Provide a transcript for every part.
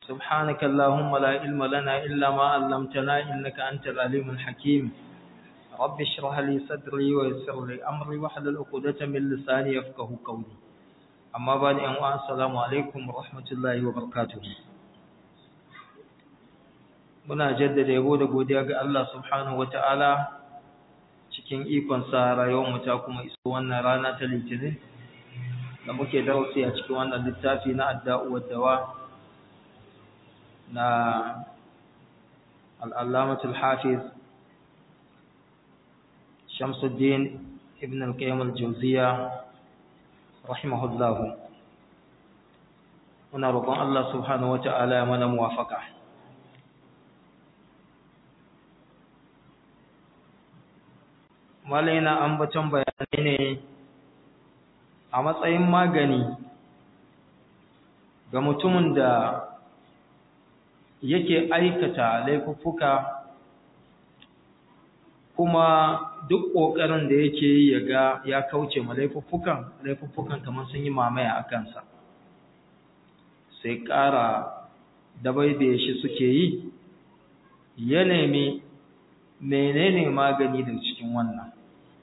سبحانك اللهم لا علم لنا إلا ما علمتنا إنك أنت العليم الحكيم رب اشرح لي صدري ويسر لي أمري واحلل عقدة من لساني يفقه قولي أما بعد أن السلام عليكم ورحمة الله وبركاته muna jaddada yabo da godiya ga Allah subhanahu wataala cikin ikon sa rayuwar mu ta kuma iso wannan rana ta litinin da muke darasi a cikin wannan littafi na adda'u dawa na al-allamatul hafiz Shamsuddin ibn al-Qayyim al-Jawziyya rahimahullah muna roƙon Allah subhanahu wataala ya mana muwafaqa malai yana ambaton bayanai ne a matsayin magani ga mutumin da yake aikata laifuffuka kuma duk ƙoƙarin da yake yi ya ga ya kauce ma laifuffukan laifuffukan kamar sun yi mamaya a kansa sai ƙara dabaibaye shi suke yi ya nemi menene magani da cikin wannan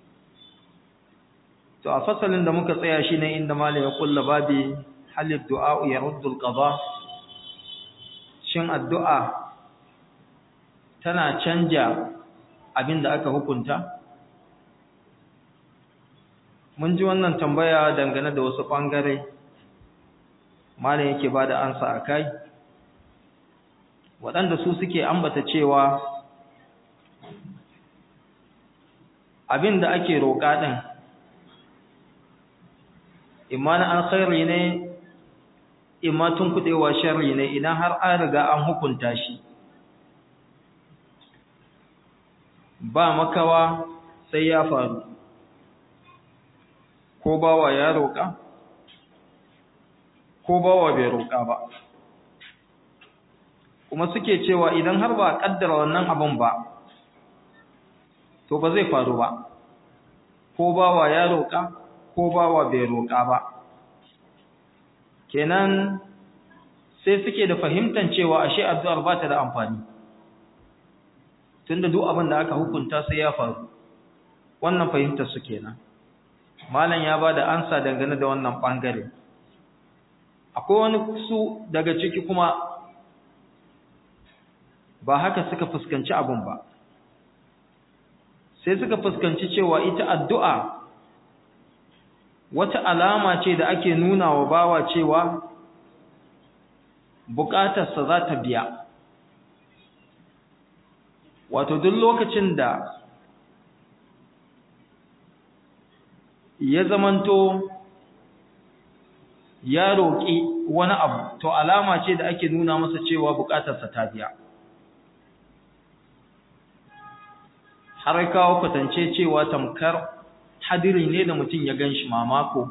to a fasalin da muka tsaya shi ne inda malai ya kulla babi halid du'a ya ruddul qada shin addu'a tana canja abin da aka hukunta mun ji wannan tambaya dangane da wasu bangare malai yake bada ansa akai waɗanda su suke ambata cewa abin da ake roƙa ɗin imma na alkhairi ne imma tun kudewa sharri ne idan har an riga an hukunta shi ba makawa sai ya faru ko bawa ya roƙa ko bawa bai roƙa ba kuma suke cewa idan har ba a ƙaddara wannan abin ba to ba zai faru ba ko bawa ya roƙa ko bawa bai roƙa ba kenan sai suke da fahimtar cewa ashe addu'ar ba ta da amfani tunda duk abin da aka hukunta sai ya faru wannan fahimtar su kenan malam ya ba da ansa dangane da wannan bangare akwai wani su daga ciki kuma ba haka suka fuskanci abin ba sai suka fuskanci cewa ita addu'a wata alama ce da ake nuna wa bawa cewa bukatarsa za ta biya wato duk lokacin da ya zamanto ya roƙi wani abu to alama ce da ake nuna masa cewa bukatarsa ta biya har kawo kwatance cewa tamkar hadiri ne da mutum ya gan shi mamako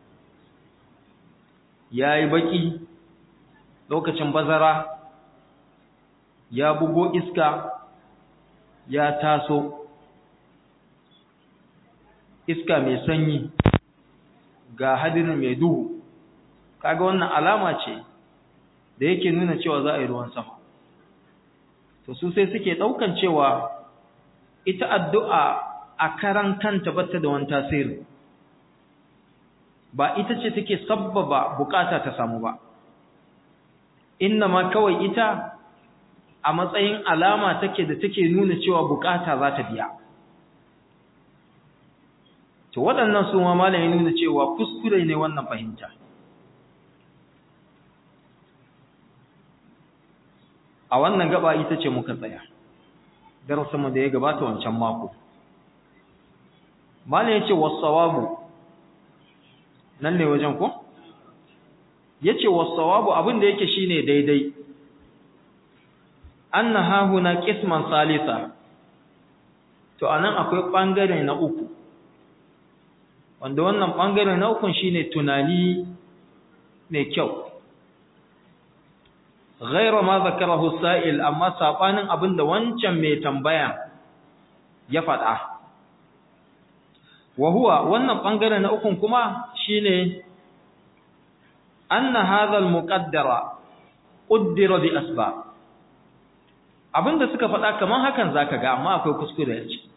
ya yi baƙi lokacin bazara ya bugo iska ya taso iska mai sanyi ga hadirin mai duhu kaga wannan alama ce da yake nuna cewa za a yi ruwan sama to su sai suke ɗaukan cewa ita addu'a a karan kanta bata da wani tasiri ba ita ce take sabbaba bukata ta samu ba inna ma kawai ita a matsayin alama take da take nuna cewa bukata za ta biya to waɗannan su ma malami nuna cewa kuskure ne wannan fahimta a wannan gaba ita ce muka tsaya darasinmu da ya gabata wancan mako malam yace was-sawabu nan ne wajen ko yace was-sawabu abin da yake shine daidai anna ha huna qisman salisa to anan akwai bangare na uku wanda wannan bangare na uku shine tunani mai kyau ghayra ma zakarahu sa'il amma sabanin abinda wancan mai tambaya ya faɗa wa huwa wannan bangare na ukun kuma shine anna hadha al-muqaddara uddira bi asbab abinda suka faɗa kaman hakan zaka ga amma akwai kuskure a ciki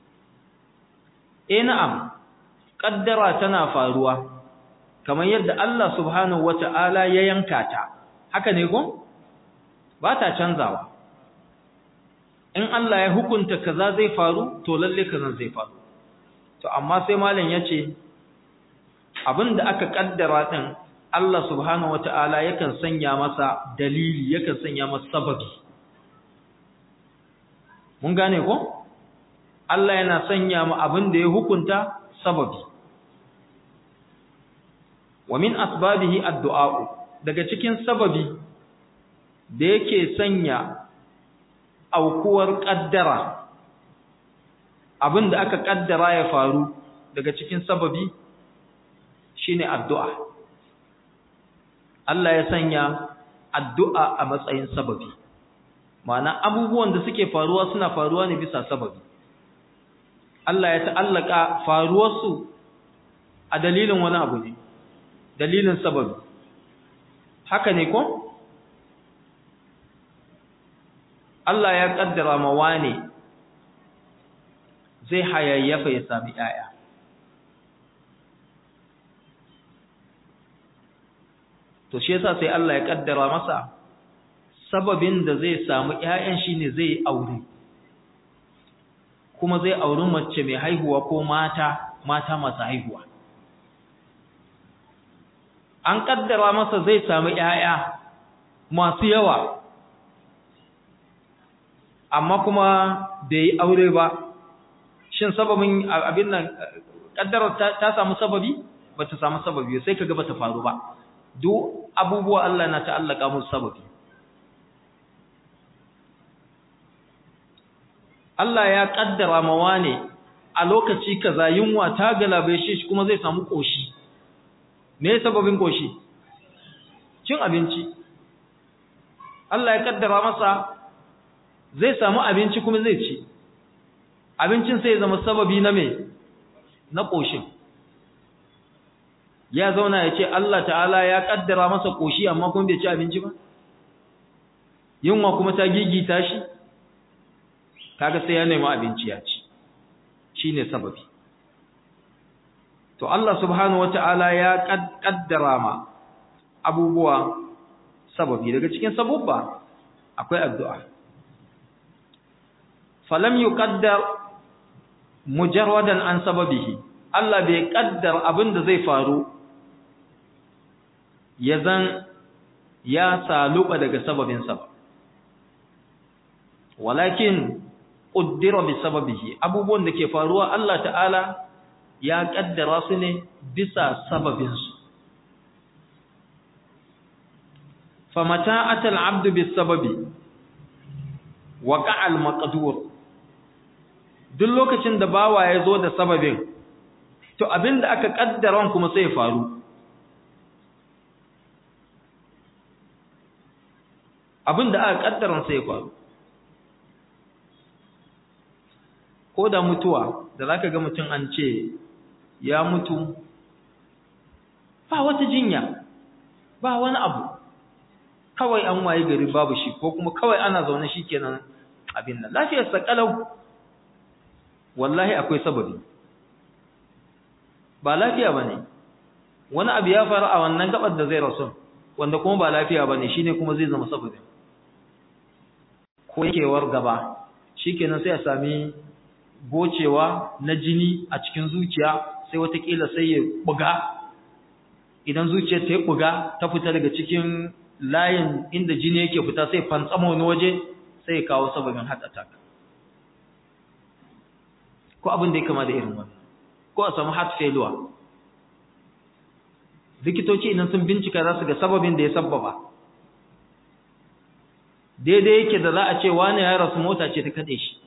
eh na'am kaddara tana faruwa kamar yadda Allah subhanahu wata'ala ya yanka ta haka ne ko ba ta canzawa in Allah ya hukunta kaza zai faru to lalle kaza zai faru to amma sai malam yace abinda aka kaddara din Allah subhanahu wata'ala yakan sanya masa dalili yakan sanya masa sababi mun gane ko Allah yana sanya mu abin da ya hukunta sababi wa min asbabihi addu'a daga cikin sababi da yake sanya aukuwar kaddara abin da aka kaddara ya faru daga cikin sababi shine addu'a Allah ya sanya addu'a a matsayin sababi ma'ana abubuwan da suke faruwa suna faruwa ne bisa sababi Allah ya ta'allaka faruwarsu a dalilin wani abu ne dalilin sababi haka ne ko Allah ya kaddara ma wane zai hayayyafa ya sami ‘ya'ya. To, shi yasa sai Allah ya kaddara masa sababin da zai samu ‘ya'yan shi ne zai aure, kuma zai auri mace mai haihuwa ko mata, mata masu haihuwa. An kaddara masa zai samu ‘ya'ya masu yawa. amma kuma bai yi aure ba shin sababin abin nan kaddarar ta samu sababi ba ta samu sababi sai kaga ba ta faru ba duk abubuwa Allah na ta'allaka musu sababi Allah ya kaddara mawa ne a lokaci kaza yunwa ta galabe shi kuma zai samu koshi me sababin koshi cin abinci Allah ya kaddara masa zai samu abinci kuma zai ci abincin sai zama sababi na me na koshin ya zauna ya ce Allah ta'ala ya kaddara masa koshi amma kuma bai ci abinci ba yunwa kuma ta gigita shi kaga sai ya nemi abinci ya ci shine sababi to Allah subhanahu wata'ala ya kaddara ma abubuwa sababi daga cikin sabubba akwai addu'a falam yuqaddar mujarradan an sababihi Allah bai kaddar abin da zai faru ya zan ya saluba daga sababinsa ba walakin qaddara bi sababihi abubuwan da ke faruwa Allah ta'ala ya kaddara su ne bisa sababinsu famata atal abdu bis sababi waqa'a al maqdur duk lokacin da bawa ya zo da sababin to abinda aka kaddaran kuma sai ya faru abinda aka kaddaran sai ya faru ko da mutuwa da zaka ga mutum an ce ya mutu ba wata jinya ba wani abu kawai an waye gari babu shi ko kuma kawai ana zaune shikenan abin nan lafiyar sa kalau wallahi akwai sababi ba lafiya bane wani abu ya faru a wannan gabar da zai rasu wanda kuma ba lafiya bane shine kuma zai zama sababi ko yakewar gaba shikenan sai a sami gocewa na jini a cikin zuciya sai watakila sai ya buga idan zuciyar ta yi buga ta fita daga cikin layin inda jini yake fita sai fantsama wani waje sai ya kawo sababin heart attack ko abin da ya kama da irin wannan ko a samu heart failure likitoci idan sun bincika za su ga sababin da ya sabbaba daidai yake da za a ce wani ya rasu mota ce ta kaɗe shi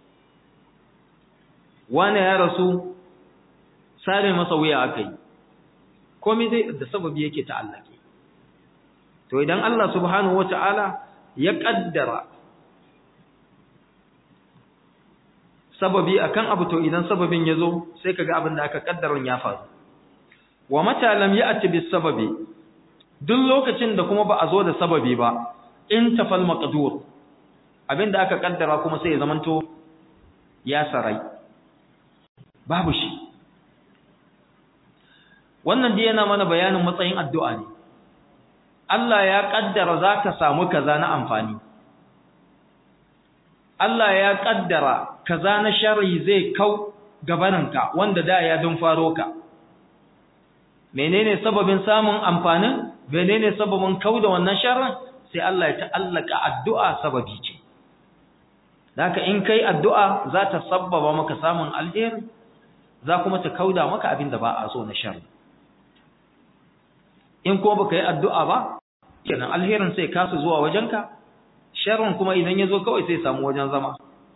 wani ya rasu sare masa wuya aka yi komai dai da sababi yake ta'allake to idan Allah subhanahu wata'ala ya kaddara sababi akan abu to idan sababin yazo sai kaga abin da aka kaddaran ya faru wa mata lam ya'ti bis sababi duk lokacin da kuma ba a zo da sababi ba in tafal maqdur abinda aka kaddara kuma sai ya zamanto ya sarai babu shi wannan dai yana mana bayanin matsayin addu'a ne Allah ya kaddara zaka samu kaza na amfani Allah ya kaddara kaza na sharri zai kau gabaninka wanda da ya dun faro ka menene sababin samun amfanin menene sababin kau da wannan sharrin sai Allah ya ta'allaka addu'a sababi ce haka in kai addu'a za ta sabbaba maka samun alheri za kuma ta kauda maka abin da ba a so na sharri in ko baka yi addu'a ba kenan alherin sai kasu zuwa wajenka sharrin kuma idan ya zo kawai sai samu wajen zama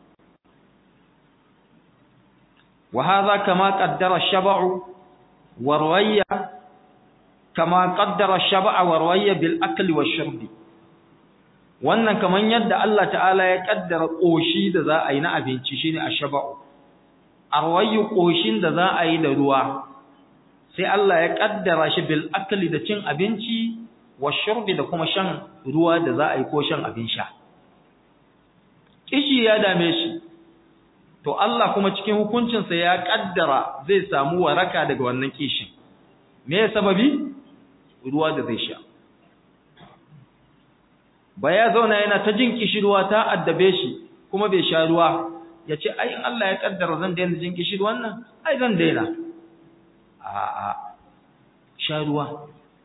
wa hadha kama qaddara ash-shab'u wa rawaya kama qaddara ash-shab'a wa rawaya bil akli wash-shurbi wannan kaman yadda Allah ta'ala ya kaddara koshi da za a yi na abinci shine ash-shab'u arwayu koshin da za a yi da ruwa sai Allah ya kaddara shi bil akli da cin abinci washurbi da kuma shan ruwa da za a yi ko shan abin sha kishi ya dame shi to Allah kuma cikin hukuncinsa ya kaddara zai samu waraka daga wannan kishin me ya sababi ruwa da zai sha ba ya zauna yana ta jin kishirwa ta addabe shi kuma bai sha ruwa ya ce ai in Allah ya kaddara zan daina jin kishirwan nan ai zan daina a'a sha ruwa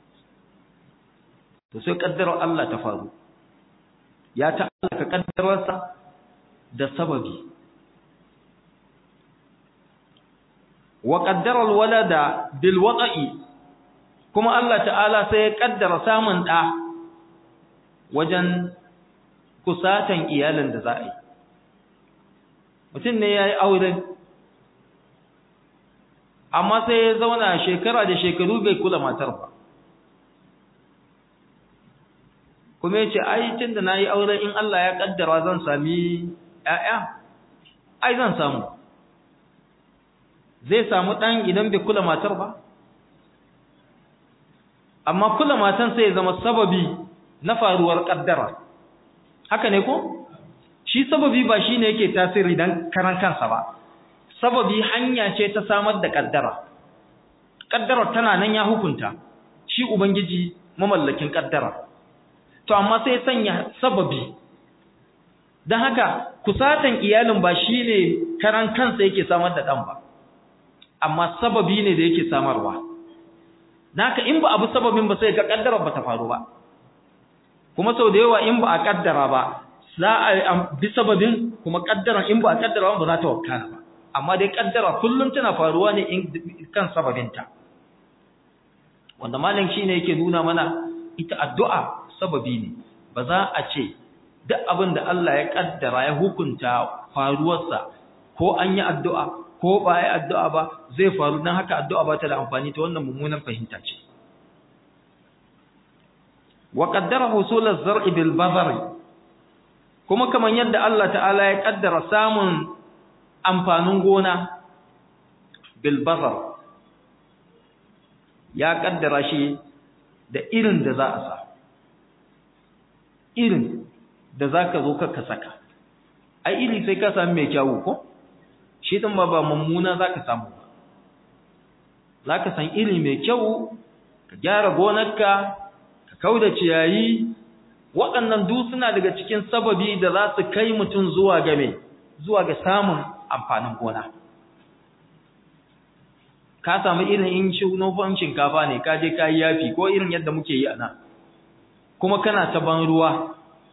to sai kaddarar Allah ta faru ya ta Allah ka kaddararsa da sababi wa qaddara alwalada bil waqi kuma Allah ta'ala sai ya kaddara samun da wajen kusatan iyalin da za a yi mutum ne yayi aure amma sai ya zauna shekara da shekaru bai kula matar ba kuma yace ai tunda nayi aure in Allah ya kaddara zan sami ƴaƴa ai zan samu zai samu dan idan bai kula matar ba amma kula matan sai ya zama sababi na faruwar kaddara haka ne ko shi sababi ba shine yake tasiri dan karan kansa ba sababi hanya ce ta samar da kaddara kaddara tana nan ya hukunta shi ubangiji mamallakin kaddara to amma sai sanya sababi dan haka kusatan iyalin ba shine karan kansa yake samar da dan ba amma sababi ne da yake samarwa naka in ba abu sababin ba sai ka kaddara ba ta faru ba kuma sau da yawa in ba a kaddara ba za a bi sababin kuma kaddara in ba a kaddara ba za ta wakana ba amma dai kaddara kullum tana faruwa ne in kan sababinta wanda malam shine yake nuna mana ita addu'a sababi ne ba za a ce duk abin da Allah ya kaddara ya hukunta faruwarsa ko an yi addu'a ko ba yi addu'a ba zai faru don haka addu'a ba ta da amfani ta wannan mummunan fahimta ce wa qaddara husul az-zar'i bil bazari kuma kamar yadda Allah ta'ala ya kaddara samun amfanin gona bilbazar ya kaddara shi da irin da za a sa irin da za ka zo ka saka ai iri sai ka sami mai kyawu ko shi ɗin ba ba mummuna za ka samu ba za ka san iri mai kyau ka gyara gonarka ka kau da ciyayi waɗannan duk suna daga cikin sababi da za su kai mutum zuwa game zuwa ga samun amfanin gona ka samu irin in nufan shinkafa ne ka je ka yi yafi ko irin yadda muke yi a nan kuma kana ta ban ruwa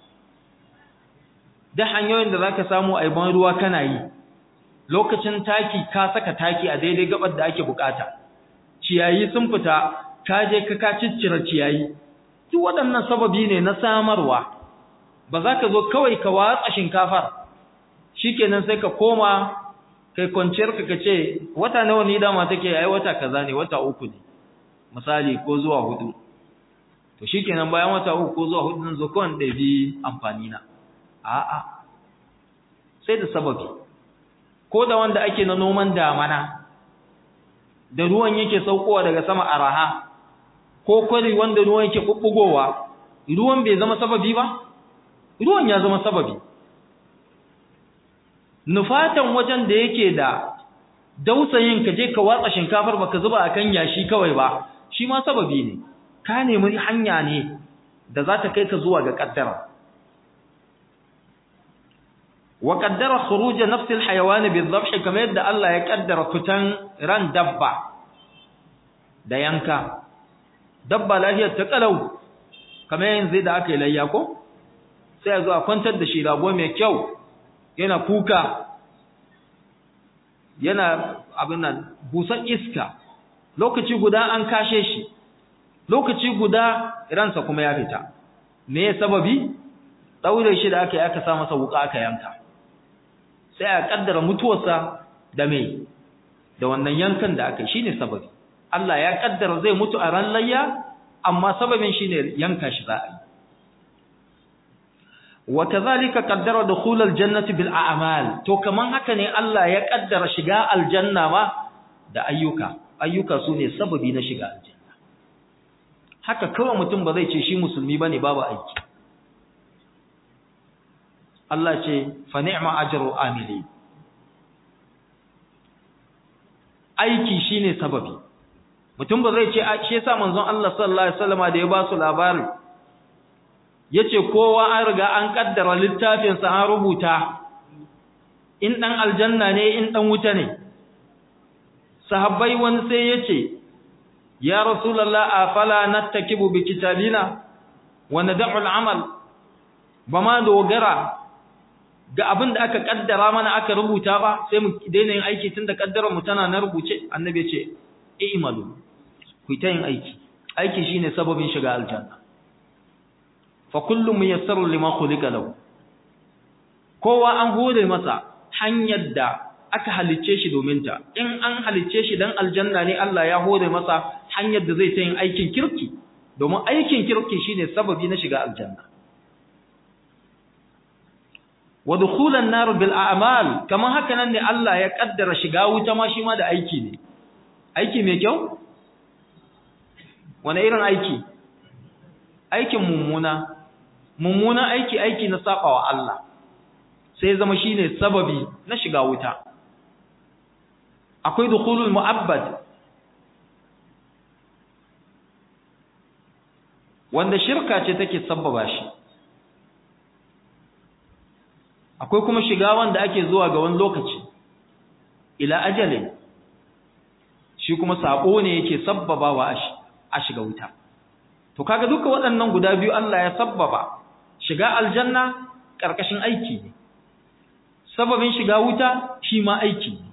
da hanyoyin da za ka samu a ban ruwa kana yi lokacin taki ka saka taki a daidai gabar da ake bukata ciyayi sun fita ka je ka ka ciccire ciyayi duk waɗannan sababi ne na samarwa ba za ka zo kawai ka watsa shinkafar shikenan sai ka koma kai kwanciyar ka kace wata nawa ni dama take ai wata kaza ne wata uku ne misali ko zuwa hudu to shikenan bayan wata uku ko zuwa hudu nan zo kawai da bi amfani na a'a sai da sababi ko da wanda ake na noman damana da ruwan yake saukowa daga sama araha ko kwari wanda ruwan yake bubbugowa ruwan bai zama sababi ba ruwan ya zama sababi nufatan wajen da yake da dausayin ka je ka watsa shinkafar baka zuba akan yashi kawai ba shi ma sababi ne ka nemi hanya ne da za ta kai ka zuwa ga kaddara wa qaddara khuruj nafs alhayawan bidhabh kama yadda Allah ya kaddara fitan ran dabba da yanka dabba lafiyar ta kalau kamar yanzu da aka yi layya ko sai a zo a kwantar da shi rago mai kyau yana kuka yana abin nan busan iska lokaci guda an kashe shi lokaci guda ransa kuma ya fita me ya sababi daure shi da aka yi aka sa masa wuka aka yanka sai a kaddara mutuwarsa da me da wannan yankan da aka yi shine sababi Allah ya kaddara zai mutu a ran layya amma sababin shine yanka shi za a yi wa kadhalika qaddara dukhul aljannati bil a'mal to kaman haka ne Allah ya kaddara shiga aljanna ma da ayyuka ayyuka sune sababi na shiga aljanna haka kawai mutum ba zai ce shi musulmi bane babu aiki Allah ce fa ni'ma ajru amili aiki shine sababi mutum ba zai ce shi yasa manzon Allah sallallahu alaihi wasallama da ya ba su labari yace kowa an riga an kaddara littafin sa an rubuta in dan aljanna ne in dan wuta ne sahabbai wani sai yace ya rasulullah afala nattakibu bi kitabina wa nad'u al'amal bama dogara ga abin da aka kaddara mana aka rubuta ba sai mu daina yin aiki tunda kaddarar mu tana na rubuce annabi ya ce i'malu ku ta yin aiki aiki shine sababin shiga aljanna fa kullu muyassaru lima khuliqa lahu kowa an hore masa hanyar da aka halicce shi domin ta in an halicce shi dan aljanna ne Allah ya hore masa hanyar da zai ta yin aikin kirki domin aikin kirki shine sababi na shiga aljanna wa dukhulan nar bil a'mal kaman haka nan ne Allah ya kaddara shiga wuta ma shi ma da aiki ne aiki mai kyau wani irin aiki aikin mummuna mummuna aiki aiki na sabawa Allah sai zama shine sababi na shiga wuta akwai dukhulul mu'abbad wanda shirka ce take sabbaba shi akwai kuma shiga wanda ake zuwa ga wani lokaci ila ajalin shi kuma sabo ne yake sabbabawa a shiga wuta to kaga duka waɗannan guda biyu Allah ya sabbaba shiga aljanna karkashin aiki ne sababin shiga wuta shi ma aiki ne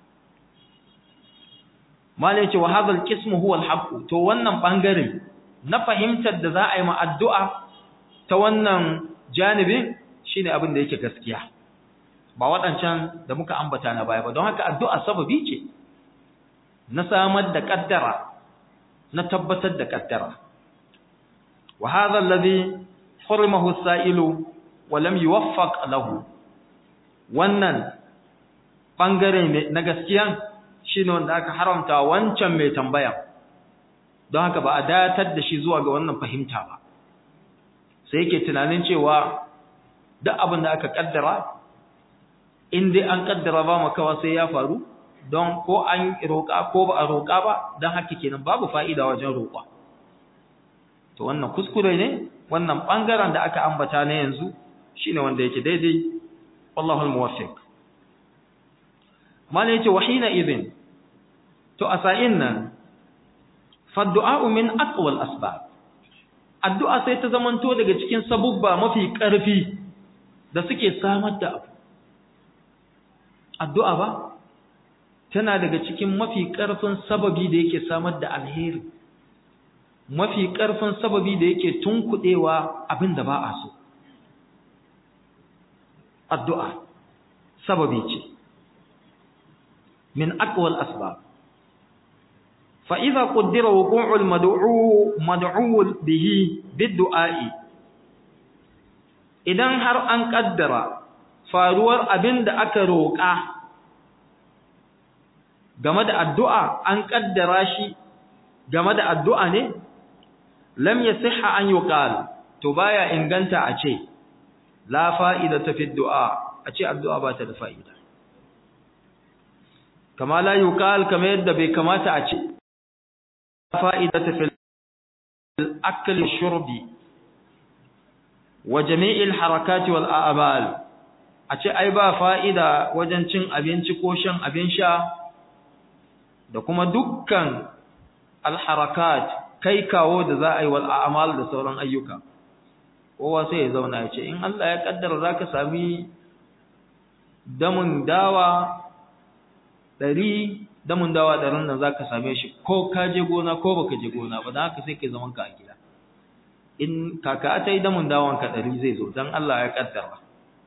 mala yace wa hadha alqism huwa alhaq to wannan bangare na fahimtar da za a yi ma addu'a ta wannan janibin shine abin da yake gaskiya ba waɗancan da muka ambata na baya ba don haka addu'a sababi ce na samar da kaddara na tabbatar da kaddara wa hadha alladhi hurimahu as-sa'ilu wa lam yuwaffaq lahu wannan bangare na gaskiya shine wanda aka haramta wancan mai tambaya don haka ba a datar da shi zuwa ga wannan fahimta ba sai yake tunanin cewa duk abin da aka kaddara in dai an kaddara ba makawa sai ya faru don ko an roƙa ko ba a roƙa ba don haka kenan babu fa'ida wajen roƙa to wannan kuskure ne wannan ɓangaren da aka ambata na yanzu shine wanda yake daidai wallahu almuwaffiq mana yace wahina idin to a sa'in nan fa du'a min aqwa al-asbab addu'a sai ta zamanto daga cikin sabubba mafi ƙarfi da suke samar da abu addu'a ba tana daga cikin mafi ƙarfin sababi da yake samar da alheri mafi ƙarfin sababi da yake tunkuɗewa abin da ba a so addu'a sababi ce min aqwal asbab fa idza qaddara wuqu'ul mad'u mad'u bihi bid-du'a'i idan har an kaddara faruwar abin da aka roƙa game da addu'a an kaddara shi game da addu'a ne lam yasihha an yuqal to baya inganta a ce la fa'idata fi du'a a ce addu'a ba ta da fa'ida kama la yuqal kama yadda bai kamata a ce fa'idata fil akli shurbi wa jami'il harakati wal a'mal a ce ai ba fa'ida wajen cin abinci ko shan abin sha da kuma dukkan alharakat kai kawo da za a yi wal a'mal da sauran ayyuka kowa sai ya zauna ya ce in Allah ya kaddara zaka sami damun dawa ɗari damun dawa ɗarin nan zaka same shi ko ka je gona ko baka je gona ba dan haka sai kai zaman ka a gida in kaka ta yi damun dawon ka ɗari zai zo dan Allah ya kaddara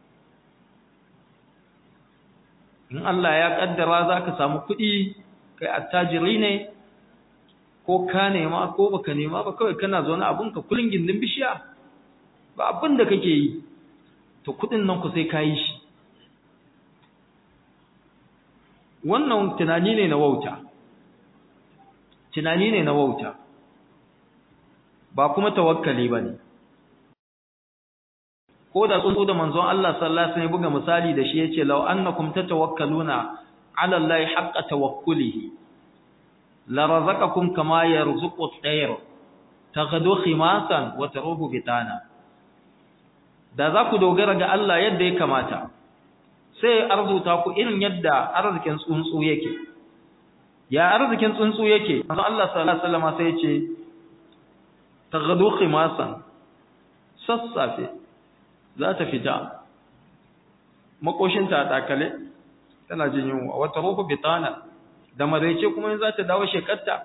in Allah ya kaddara zaka samu kuɗi kai attajiri ne ko ka nema ko baka nema ba kawai kana zaune abunka kullun gindin bishiya ba abin da kake yi to kudin nan ku sai ka yi shi wannan tunani ne na wauta tunani ne na wauta ba kuma tawakkali ba ne ko da tsuntsu da manzon Allah sallallahu alaihi wasallam buga misali da shi yace law annakum tatawakkaluna ala allahi haqqa tawakkulihi la razaqakum kama yarzuqu at-tayr taghdu khimasan wa taruhu bitana da za ku dogara ga Allah yadda ya kamata sai arzuta ku irin yadda arzikin tsuntsu yake ya arzikin tsuntsu yake manzo Allah sallallahu alaihi wasallam sai ya ce taghdu khimasan sassafe za ta fita makoshinta a dakale tana jin yunwa wata ruhu bitana da maraice kuma in za ta dawo shekarta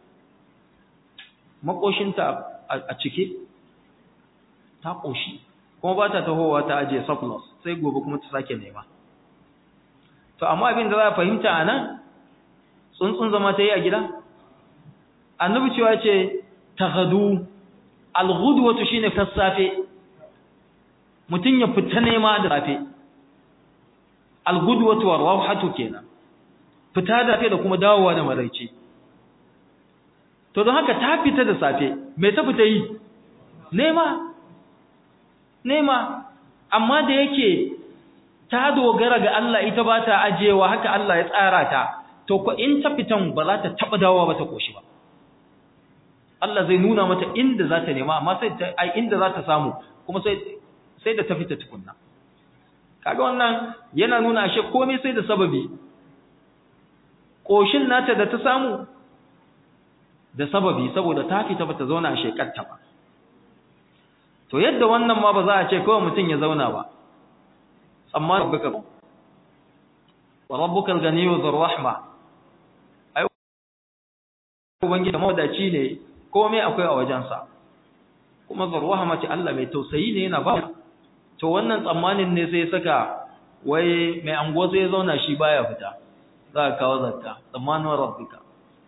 makoshinta a cike ta koshi kuma ba ta tahowa ta ajiye surplus sai gobe kuma ta sake nema to amma abin da za a fahimta a nan tsuntsun zama ta yi a gida annabi cewa ce ta hadu alghudwatu shine sassafe mutum ya fita nema da safe algudwatu warauhatu kenan fita da safe da kuma dawowa da maraice to don haka ta fita da safe me ta fita yi nema nema amma da yake ta dogara ga Allah ita ba ta ajewa haka Allah ya tsara ta to ko in ta fitan ba za ta taba dawowa ba ta koshi ba Allah zai nuna mata inda za ta nema amma sai ta ai inda za ta samu kuma sai sai da ta fita tukunna kaga wannan yana nuna ashe komai sai da sababi koshin nata da ta samu da sababi saboda ta fita bata zauna a shekarta ba to yadda wannan ma ba za a ce kawai mutum ya zauna ba amma rabbuka wa rabbuka al-ganiyyu dhur rahma ai ubangiji mawdaci ne komai akwai a wajensa kuma dhur rahma ce Allah mai tausayi ne yana ba to wannan tsammanin ne sai saka wai mai ango sai ya zauna shi baya fita za ka kawo zakka tsammanin rabbika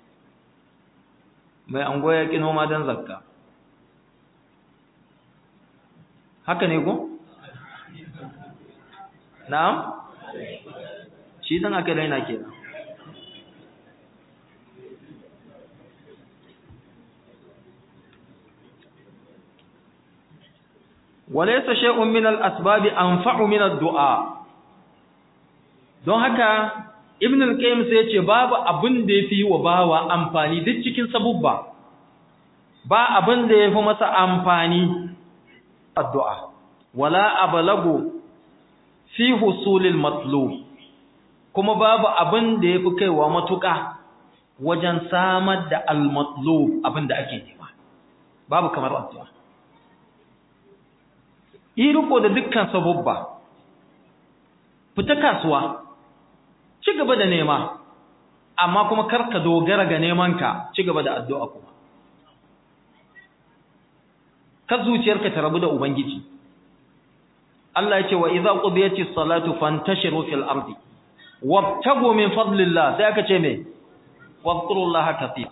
mai ango ya kino ma dan zakka haka ne ko na'am shi dan aka daina kenan walaysa shay'un min al-asbab anfa'u min ad-du'a don haka ibn al-qayyim sai yace babu abin da yafi wa bawa amfani duk cikin sabubba ba abin da yafi masa amfani addu'a wala ablagu fi husulil matlub kuma babu abin da yafi kaiwa matuƙa wajen samar da al-matlub abin da ake nema babu kamar addu'a yi riko da dukkan sabubba fita kasuwa ci gaba da nema amma kuma karka dogara ga nemanka ci gaba da addu'a kuma ka zuciyarka ta rabu da ubangiji Allah ya ce wa idza qudiyatis salatu fantashiru fil ardi wabtagu min fadlillah sai aka ce me wadhkurullaha kathira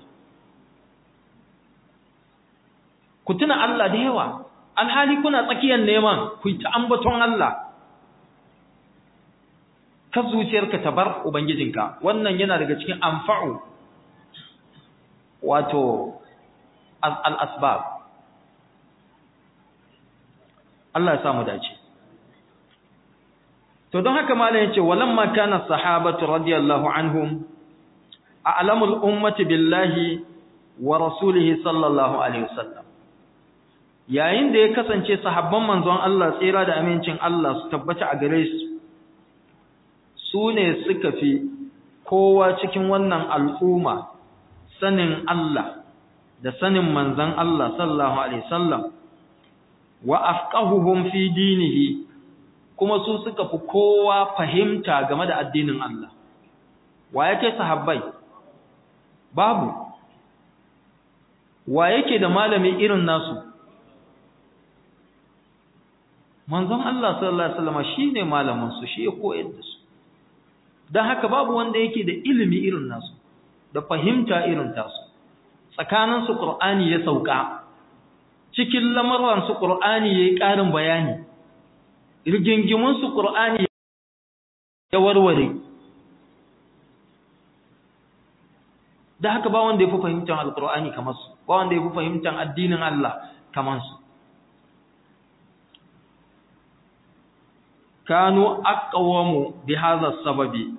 ku tuna Allah da yawa alhali kuna tsakiyar neman ku ta ambaton Allah ka zuciyarka ta bar ubangijinka wannan yana daga cikin anfa'u wato al-asbab Allah ya samu dace to don haka malam yace walamma kana sahabatu radiyallahu anhum a'lamul ummati billahi wa rasulihi sallallahu alaihi wasallam yayin da ya kasance sahabban manzon Allah tsira da amincin Allah su tabbata a gare su su ne suka fi kowa cikin wannan al'umma sanin Allah da sanin manzon Allah sallallahu alaihi wasallam wa afqahuhum fi dinihi kuma su suka fi kowa fahimta game da addinin Allah wa yake sahabbai babu wa yake da malami irin nasu manzon Allah sallallahu alaihi wasallam shine malamin su shi ya koyar da su dan haka babu wanda yake da ilimi irin nasu da fahimta irin tasu tsakanin su Qur'ani ya sauka cikin lamarin su Qur'ani yayi ƙarin bayani rigingimun su Qur'ani ya warware da haka ba wanda yafi fahimtar alqur'ani kamar su ba wanda yafi fahimtar addinin Allah kamar su kanu aqwamu bi hadha sababi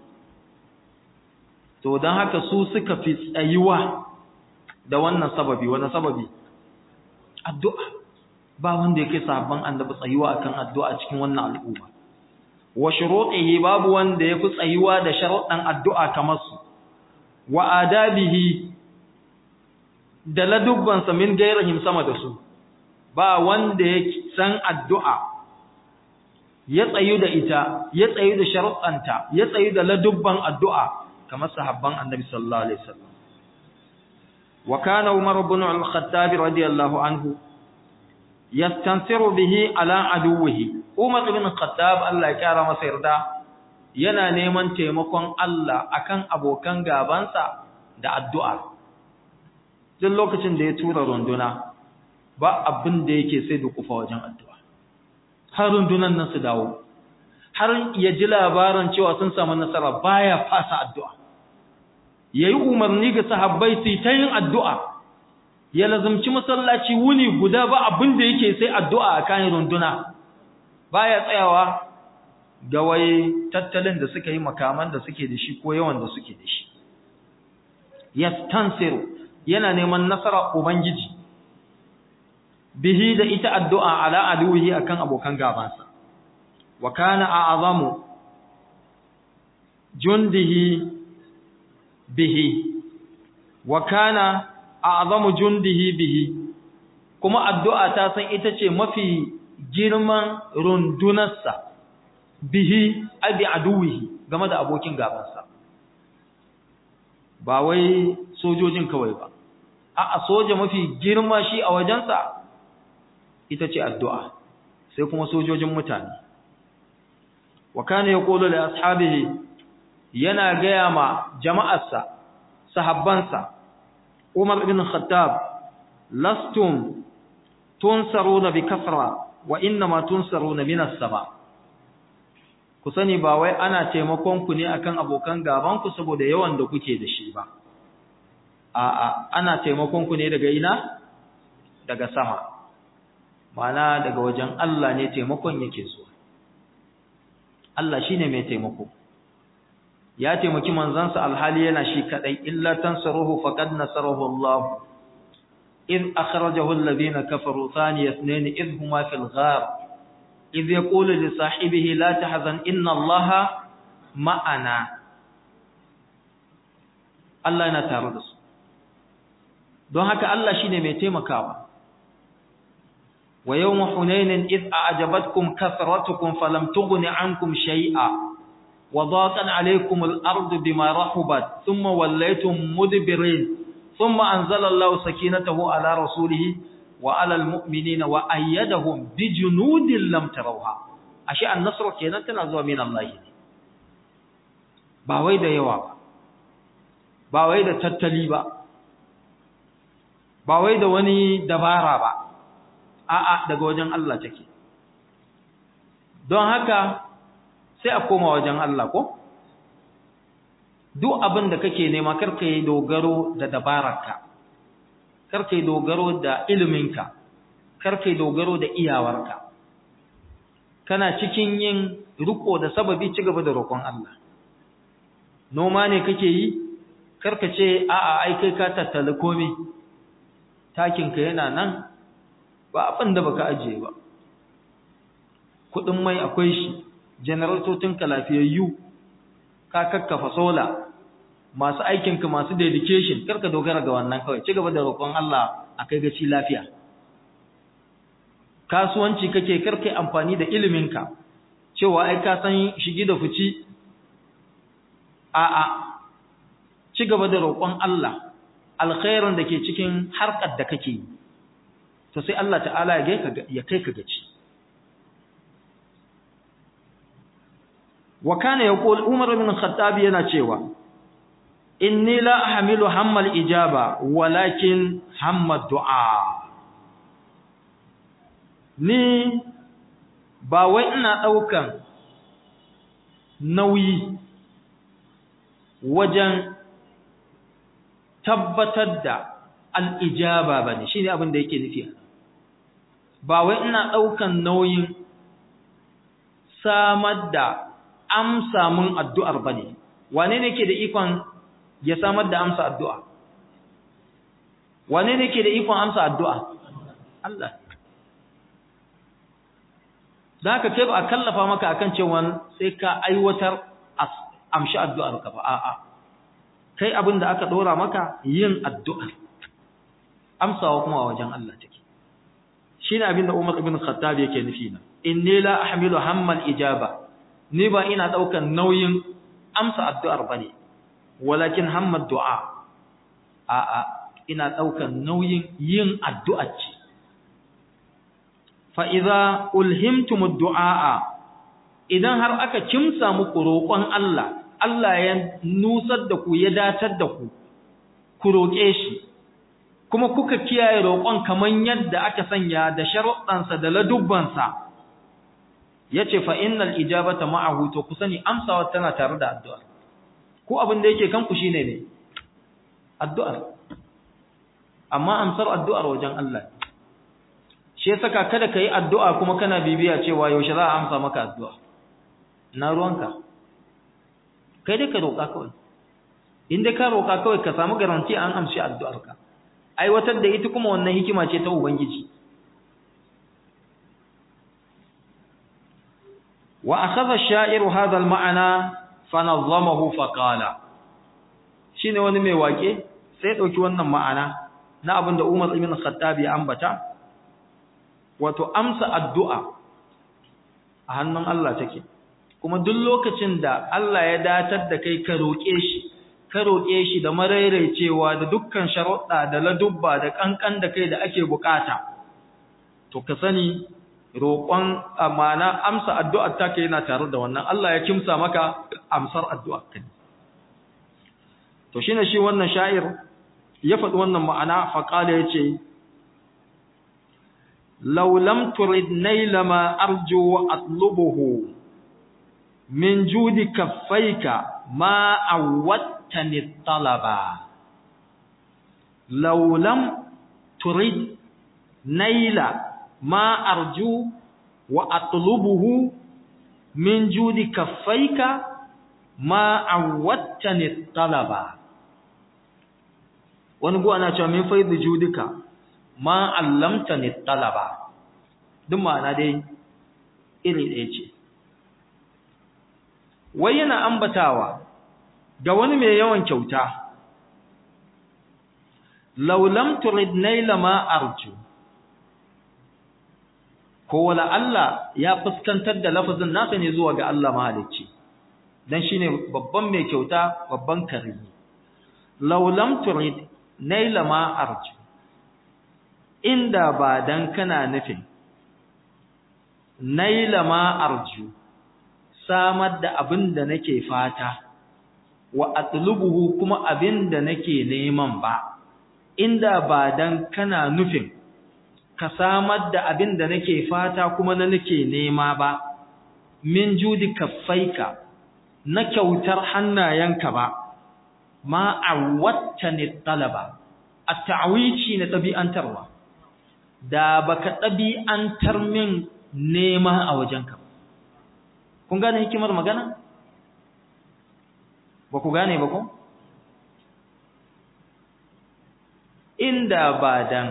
to dan haka su suka fi tsayuwa da wannan sababi wannan sababi addu'a ba wanda yake sabban annabi tsayuwa akan addu'a cikin wannan al'umma wa shurutihi babu wanda yafi tsayuwa da sharuɗan addu'a kamar su wa adabihi da ladubbansa min gairihim sama da su ba wanda yake san addu'a ya tsayu da ita ya tsayu da sharuɗanta ya tsayu da ladubban addu'a kamar sahabban annabi sallallahu alaihi wasallam wa kana umar ibn al-khattab radiyallahu anhu yastansiru bihi ala aduwwihi umar ibn al-khattab Allah ya kara masa yarda yana neman taimakon Allah akan abokan gabansa da addu'a duk lokacin da ya tura runduna ba abin da yake sai da kufa wajen addu'a har rundunan nan su dawo har ya ji labarin cewa sun samu nasara baya fasa addu'a yayi umarni ga sahabbai su ta yin addu'a ya lazumci masallaci wuni guda ba abin da yake sai addu'a a kan runduna baya tsayawa ga wai tattalin da suka yi makaman da suke da shi ko yawan da suke da shi yastansiru yana neman nasara ubangiji bihi da ita addu'a ala aduhi akan abokan gabansa wa kana a'zamu jundihi bihi wa kana a'zamu jundihi bihi kuma addu'a ta san ita ce mafi girman rundunarsa bihi abi aduwihi game da abokin gabansa ba wai sojojin kawai ba a'a soja mafi girma shi a wajensa ita ce addu'a sai kuma sojojin mutane wa kana yaqulu li ashabihi yana gaya ma jama'arsa sahabbansa Umar ibn Khattab lastum tunsaruna bi kasra wa inma tunsaruna min as-sama ku sani ba wai ana taimakon ku ne akan abokan gaban ku saboda yawan da kuke da shi ba a'a ana taimakon ku ne daga ina daga sama mana daga wajen Allah ne taimakon yake zuwa Allah shine mai taimako ya taimaki manzansa alhali yana shi kadai illa tansaruhu faqad nasarahu Allah id akhrajahu alladhina kafaru thaniya ithnain id huma fil ghar id yaqulu li sahibihi la tahzan inna Allah ma'ana Allah yana tare da su don haka Allah shine mai taimakawa ويوم حنين إذ أعجبتكم كثرتكم فلم تغن عنكم شيئا وضاقت عليكم الأرض بما رحبت ثم وليتم مدبرين ثم أنزل الله سكينته على رسوله وعلى المؤمنين وأيدهم بجنود لم تروها أشياء النصر كينا تنزل من الله باوي دا يوا باوي دا تتلي با باوي دا وني دبارا با a'a daga wajen Allah take don haka sai a koma wajen Allah ko duk abin da kake nema karka yi dogaro da dabararka karka yi dogaro da iliminka karka yi dogaro da iyawarka kana cikin yin riko da sababi ci gaba da roƙon Allah noma ne kake yi karka ce a'a ai kai ka tattala komai takin ka yana nan ba abin da baka ajiye ba kudin mai akwai shi generatotin ka lafiyayyu ka kakkafa sola masu aikin ka masu dedication karka dogara ga wannan kawai ci gaba da roƙon Allah a kai gaci lafiya kasuwanci kake karkai amfani da iliminka cewa ai ka san shigi da fici a'a ci gaba da roƙon Allah alkhairin da ke cikin harkar da kake yi to sai Allah ta'ala ya kai ka gaci wa kana yaqul Umar ibn Khattab yana cewa inni la ahmilu hammal ijaba walakin hamma du'a ni ba wai ina daukan nauyi wajen tabbatar da al'ijaba ba ne shi ne abin da yake nufi ba wai ina ɗaukan nauyin samar da amsa mun addu'ar ba ne wane ne ke da ikon ya samar da amsa addu'a wane ne ke da ikon amsa addu'a Allah da haka kai ba a kallafa maka akan cewa sai ka aiwatar amshi addu'ar ka ba a'a kai abin da aka dora maka yin addu'a amsawa kuma a wajen Allah take shine abin da Umar ibn Khattab yake nufi na inni la ahmilu hammal ijaba ni ba ina daukan nauyin amsa addu'ar bane walakin hammad du'a a'a ina daukan nauyin yin addu'ar ce fa idza ulhimtumud du'a idan har aka kimsa muku roƙon Allah Allah ya nusar da ku ya datar da ku ku roƙe shi kuma kuka kiyaye roƙon kaman yadda aka sanya da sharuɗansa da ladubbansa yace fa innal ijabata ma'ahu to ku sani amsawa tana tare da addu'a ko abin da yake kanku shine ne addu'a amma amsar addu'ar wajen Allah shi yasa kada kai addu'a kuma kana bibiya cewa yaushe za a amsa maka addu'a na ruwanka kai dai ka roƙa kawai in dai ka roƙa kawai ka samu garanti an amshi addu'arka aiwatar da ita kuma wannan hikima ce ta ubangiji wa akhadha ash-sha'iru hadha al-ma'na fa nazzamahu fa qala shine wani mai wake sai dauki wannan ma'ana na abinda Umar ibn Khattab ya ambata wato amsa addu'a a hannun Allah take kuma duk lokacin da Allah ya datar da kai ka roƙe shi ka roƙe shi da marairaicewa da dukkan sharuɗa da ladubba da kankan da kai da ake bukata to ka sani roƙon amana amsa addu'ar ta kai yana tare da wannan Allah ya kimsa maka amsar addu'ar ka to shine shi wannan sha'ir ya faɗi wannan ma'ana fa qala yace law lam turid naila ma arju wa atlubuhu min judi kaffaika ma awwattani talaba law lam turid naila ma arju wa atlubuhu min judi kaffaika ma awwattani talaba wani go ana cewa min faidu judika ma allamtani talaba duk ma'ana dai iri ɗaya ce wai yana ambatawa ga wani mai yawan kyauta laulam turid naila ma arju ko wala Allah ya fuskantar da lafazin nasa ne zuwa ga Allah mahalicci dan shine babban mai kyauta babban karimi laulam turid naila ma arju inda ba dan kana nufin naila ma arju samar da abin da nake fata wa atlubuhu kuma abin da nake neman ba inda ba dan kana nufin ka samar da abin da nake fata kuma na nake nema ba min judi kaffaika na kyautar hannayenka ba ma awwattani talaba at-ta'wici na tabi'antarwa da baka tabi'antar min nema a wajenka kun gane hikimar magana ba ku gane ba ko inda ba dan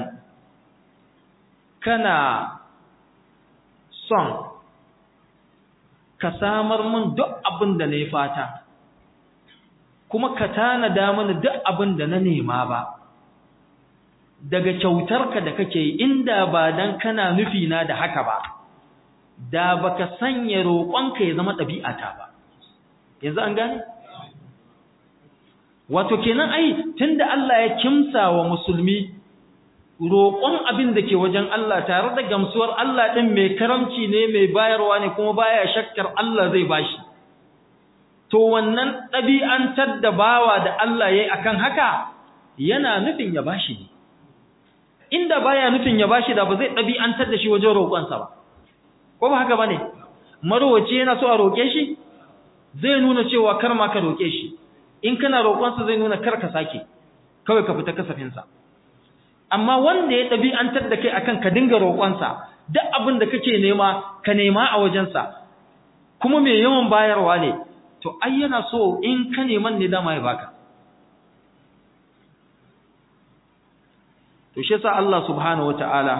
kana son ka samar min duk abin da na yi fata kuma ka tanada mana duk abin da na nema ba daga kyautarka da kake yi inda ba dan kana nufi na da haka ba da baka sanya roƙonka ya zama ɗabi'ata ba yanzu an gane wato kenan ai tunda Allah ya kimsa wa musulmi roƙon abin da ke wajen Allah tare da gamsuwar Allah ɗin mai karamci ne mai bayarwa ne kuma baya shakkar Allah zai bashi to wannan ɗabi'antar da bawa da Allah ya yi akan haka yana nufin ya bashi ne inda baya nufin ya bashi da ba zai ɗabi'antar da shi wajen roƙonsa ba ko ba haka bane marowace yana so a roƙe shi zai nuna cewa kar ma ka roƙe shi in kana roƙonsa zai nuna kar ka sake kawai ka fita kasafinsa amma wanda ya ɗabi'antar da kai akan ka dinga roƙonsa duk abin da kake nema ka nema a wajensa kuma mai yawan bayarwa ne to ai yana so in ka neman ne dama ya baka to shi yasa Allah subhanahu wataala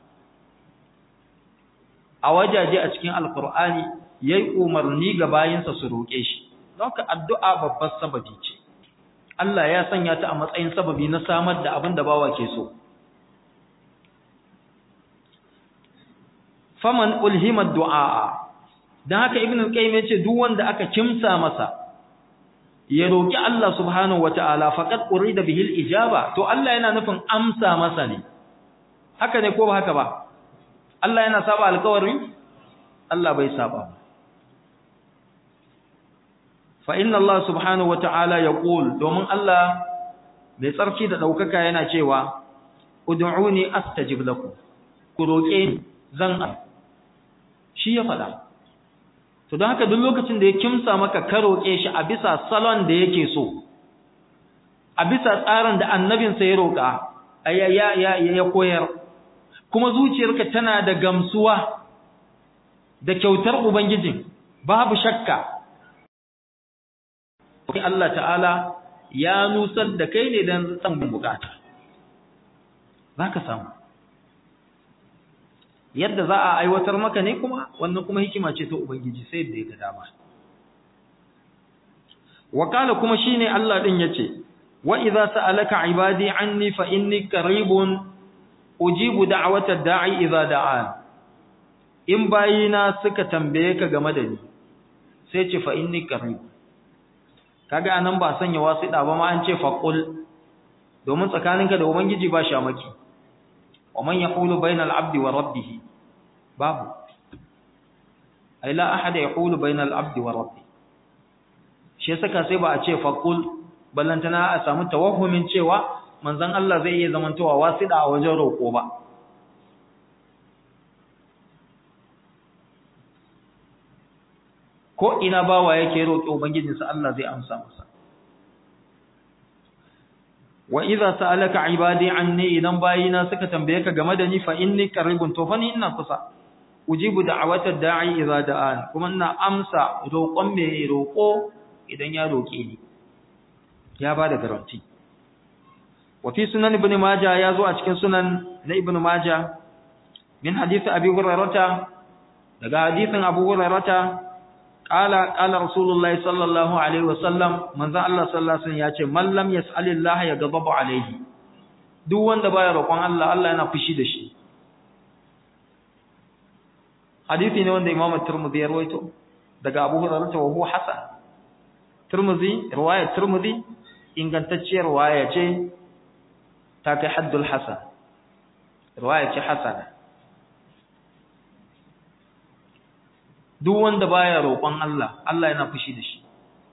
a wajaje a cikin alqur'ani yayi umarni ga bayinsa su roƙe shi don ka addu'a babbar sababi ce Allah ya sanya ta a matsayin sababi na samar da abin da bawa ke so faman ulhima du'a dan haka ibnu qayyim yace duk wanda aka kimsa masa ya roki Allah subhanahu wataala faqad urida bihi al-ijaba to Allah yana nufin amsa masa ne haka ne ko ba haka ba Allah yana saba alƙawari Allah bai saba fa inna Allah subhanahu wataala yaqul domin Allah mai tsarki da daukaka yana cewa ud'uni astajib lakum ku roke ni zan shi ya faɗa to don haka duk lokacin da ya kimsa maka ka roƙe shi a bisa salon da yake so a bisa tsarin da annabinsa ya roƙa ya ya ya koyar kuma zuciyarka tana da gamsuwa da kyautar ubangijin babu shakka Allah ta'ala ya nusar da kai ne don san bukata zaka samu yadda za a aiwatar maka ne kuma wannan kuma hikima ce ta ubangiji sai da ya ga dama wakala kuma shine Allah din yace wa idza sa'alaka ibadi anni fa inni qaribun ujibu da'wata da'i idza da'an in bayina suka tambaye ka game da ni sai ce fa inni qarib kaga anan ba sanya wasida ba ma an ce faqul domin tsakaninka da ubangiji ba shamaki wa man yaqulu bayna al-'abdi wa rabbih babu ay la ahad yaqulu bayna al-'abdi wa rabbih shi saka sai ba a ce faqul ballantana a samu tawahhumin cewa manzon Allah zai iya zamantowa wasida a wajen roko ba ko ina bawa yake roƙi ubangijinsa Allah zai amsa masa wa idza sa'alaka ibadi anni idan bayina suka tambaye ka game da ni fa inni qaribun to fa ni ina kusa ujibu da'watad da'i idza da'an kuma ina amsa roƙon mai roƙo idan ya roƙe ni ya bada garanti wa fi sunan ibn majah ya zo a cikin sunan na ibn majah min hadith abi hurairah daga hadithin abu hurairah qala qala rasulullahi sallallahu alaihi wasallam manzo Allah sallallahu alaihi wasallam yace man lam yas'alillaha yaghdabu alaihi duk wanda baya roƙon Allah Allah yana fushi da shi hadisi ne wanda Imam Tirmidhi ya rawaito daga Abu Hurairah wa huwa hasan Tirmidhi riwaya Tirmidhi ingantacciyar riwaya ce ta kai haddul hasan riwaya ce hasana duk wanda baya roƙon Allah Allah yana fushi da shi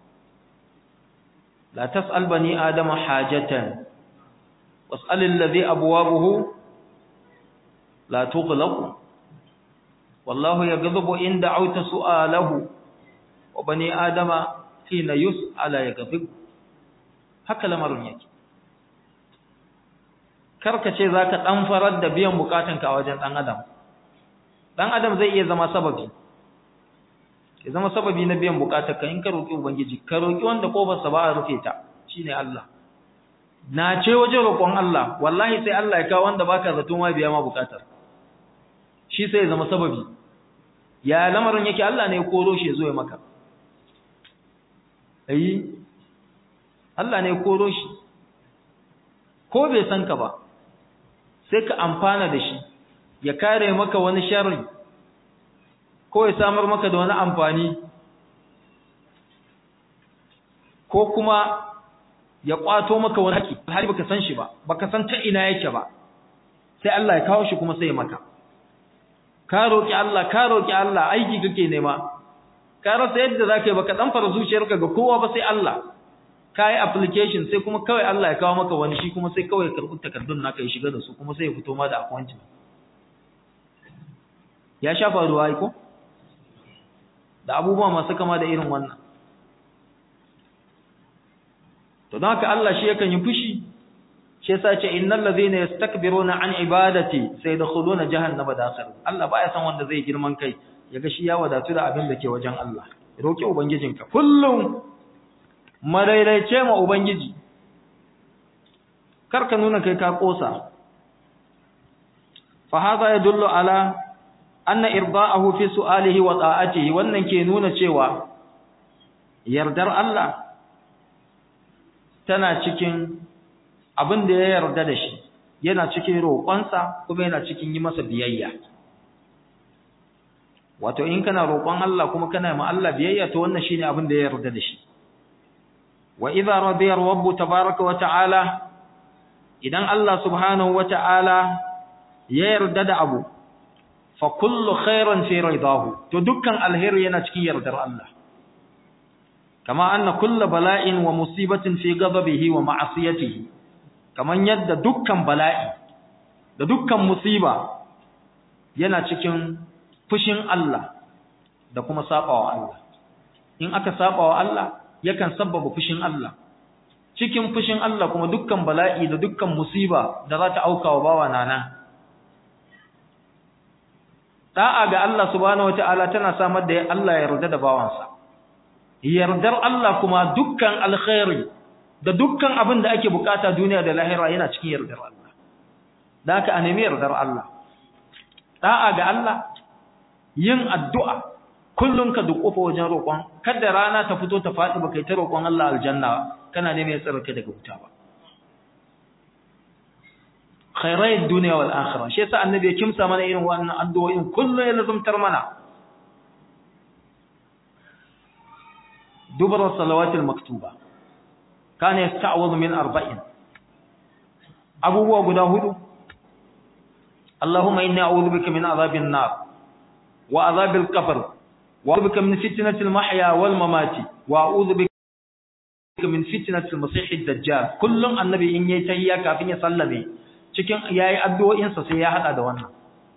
la tas'al bani adama hajatan was'al alladhi abwabuhu la tughlaq wallahu yaghdabu in da'awta su'alahu wa bani adama hina yus'ala yaghdabu haka lamarin yake karka ce zaka dan farar da biyan bukatunka a wajen dan adam dan adam zai iya zama sababi ya zama sababi na biyan bukatar ka in ka roki ubangiji ka roki wanda kofar sa ba a rufe ta shine Allah na ce wajen roƙon Allah wallahi sai Allah ya kawo wanda baka zato ma biya ma bukatar shi sai ya zama sababi ya lamarin yake Allah ne ya koro shi ya zo ya maka ayi Allah ne ya koro shi ko bai san ka ba sai ka amfana da shi ya kare maka wani sharri ko ya samar maka da wani amfani ko kuma ya kwato maka wani haƙi har baka san shi ba baka san ta ina yake ba sai Allah ya kawo shi kuma sai ya maka ka roki Allah ka roki Allah aiki kake nema ka rasa yadda zaka yi baka dan fara zuciyarka ga kowa ba sai Allah ka yi application sai kuma kawai Allah ya kawo maka wani shi kuma sai kawai karɓi takardun naka ya shiga da su kuma sai ya fito ma da appointment ya sha faruwa ai ko da abubuwa masu kama da irin wannan to don haka Allah shi yakan yi fushi shi yasa ce innal ladhina yastakbiruna an ibadati sayadkhuluna jahannama dakhir Allah baya san wanda zai girman kai yaga shi ya wadatu da abin da ke wajen Allah roki ubangijinka kullum madaidaice ma ubangiji karka nuna kai ka kosa fa hadha yadullu ala anna irda'ahu fi su'alihi wa ta'atihi wannan ke nuna cewa yardar Allah tana cikin abin da ya yarda da shi yana cikin roƙonsa kuma yana cikin yi masa biyayya wato in kana roƙon Allah kuma kana ma Allah biyayya to wannan shine abin da ya yarda da shi wa idza radiya rabbu tabaaraka wa ta'ala idan Allah subhanahu wa ta'ala ya yarda da abu fa kullu khairin fi ridahu to dukkan alheri yana cikin yardar Allah kama anna kullu bala'in wa musibatin fi ghadabihi wa ma'asiyatihi kaman yadda dukkan bala'i da dukkan musiba yana cikin fushin Allah da kuma sabawa Allah in aka sabawa Allah yakan sabbaba fushin Allah cikin fushin Allah kuma dukkan bala'i da dukkan musiba da za ta auka wa bawa nana da'a ga Allah subhanahu wataala tana samar da Allah ya yarda da bawansa yardar Allah kuma dukkan alkhairi da dukkan abin da ake bukata duniya da lahira yana cikin yardar Allah da haka a nemi yardar Allah da'a ga Allah yin addu'a kullum ka dukofa wajen roƙon kada rana ta fito ta faɗi ba kai ta roƙon Allah aljanna kana neman ya tsare ka daga wuta ba khairai duniya wal akhirah shi yasa annabi ya kimsa mana irin wannan addu'o'in kullu ya lazumtar mana dubara salawatil maktuba kana yasta'awudhu min arba'in abubuwa guda hudu Allahumma inni a'udhu bika min adhabin nar wa adhabil qabr wa a'udhu bika min fitnatil mahya wal mamati wa a'udhu bika min fitnatil masiihid dajjal kullum annabi in yayi tahiyya kafin ya sallame cikin yayi addu'o'insa sai ya hada da wannan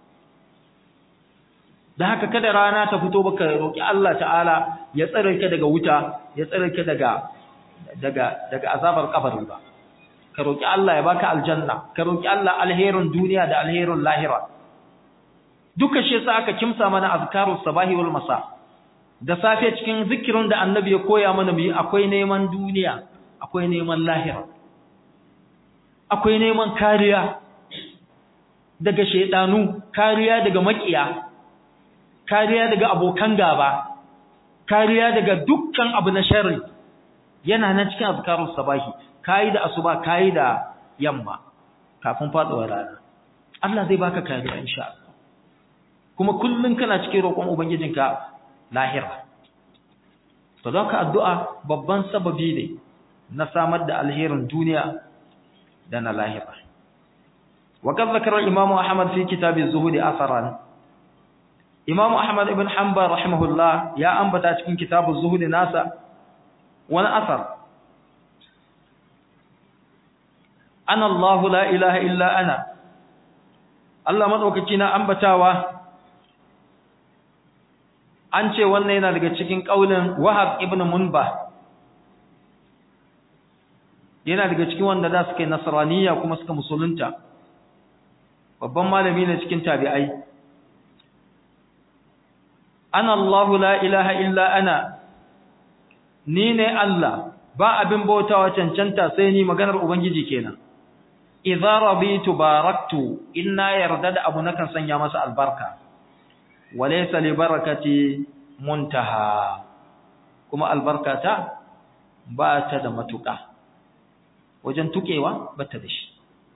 da haka kada rana ta fito baka roki Allah ta'ala ya tsare ka daga wuta ya tsare ka daga daga daga azabar kabari ba ka roki Allah ya baka aljanna ka roki Allah alherin duniya da alherin lahira duka shi yasa aka kimsa mana azkarus sabahi wal masa da safe cikin zikirin da annabi ya koya mana mu akwai neman duniya akwai neman lahira akwai neman kariya daga shaidanu kariya daga makiya kariya daga abokan gaba kariya daga dukkan abu na sharri yana nan cikin azkarus sabahi kai da asuba kai da yamma kafin faduwar rana Allah zai baka kariya insha Allah kuma kullun kana cikin roƙon ubangijinka lahira to don ka addu'a babban sababi ne na samar da alherin duniya da na lahira wa kan zakara imamu ahmad fi kitabin zuhudi asaran imamu ahmad ibn hanbal rahimahullah ya ambata cikin kitabun zuhudi nasa wani asar ana allah la ilaha illa ana Allah madaukaki na ambatawa an ce wannan yana daga cikin kaulin wahab ibn munbah yana daga cikin wanda da suka yi nasraniya kuma suka musulunta babban malami ne cikin tabi'ai ana Allahu la ilaha illa ana ni ne Allah ba abin bautawa cancanta sai ni maganar ubangiji kenan idza rabitu baraktu inna yarda da abu nakan sanya masa albarka walaysa li barakati muntaha kuma albarkata ba ta da matuƙa wajen tukewa ba ta da shi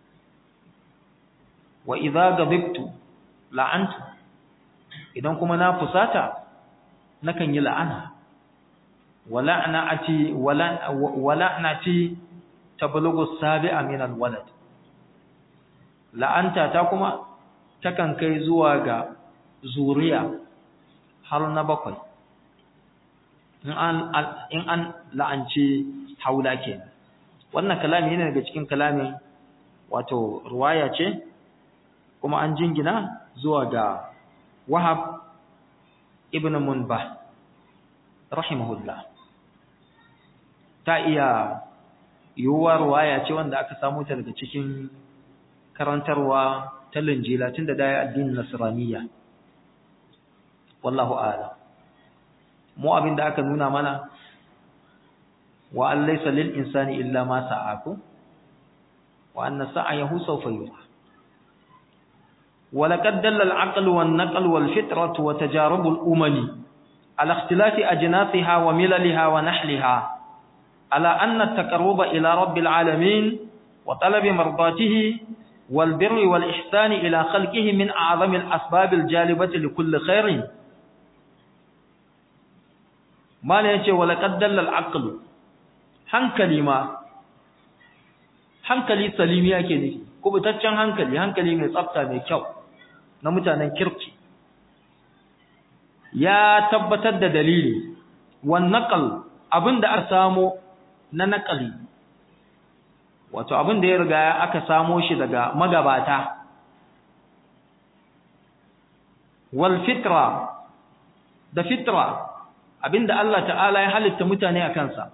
wa idza gabibtu la'antu idan kuma na fusata nakan yi la'ana wala'nati wala'nati tablughu sabi'a min alwalad la'anta ta kuma takan kai zuwa ga zuriya har na bakwai in an in an la'anci haula kenan wannan kalami ne daga cikin kalamin wato ruwaya ce kuma an jingina zuwa ga Wahab ibn Munbah rahimahullah ta iya yiwuwa ruwaya ce wanda aka samu ta daga cikin karantarwa ta linjila tun da daya addinin nasraniyya wallahu a'lam mu abin da aka nuna mana wa an laysa lil insani illa ma sa'aku wa anna sa'ayahu sawfa yura ولقد دل العقل والنقل والفطرة وتجارب الأمم على اختلاف أجناسها ومللها ونحلها على أن التقرب إلى رب العالمين وطلب مرضاته والبر والإحسان إلى خلقه من أعظم الأسباب الجالبة لكل خير ما ليش ولقد دل العقل hankali ma hankali salimi yake ne kubutaccen hankali hankali mai tsafta mai kyau na mutanen kirki ya tabbatar da dalili wan naqal abinda aka samo na naqali wato abinda ya riga aka samo shi daga magabata wal fitra da fitra abinda Allah ta'ala ya halitta mutane a kansa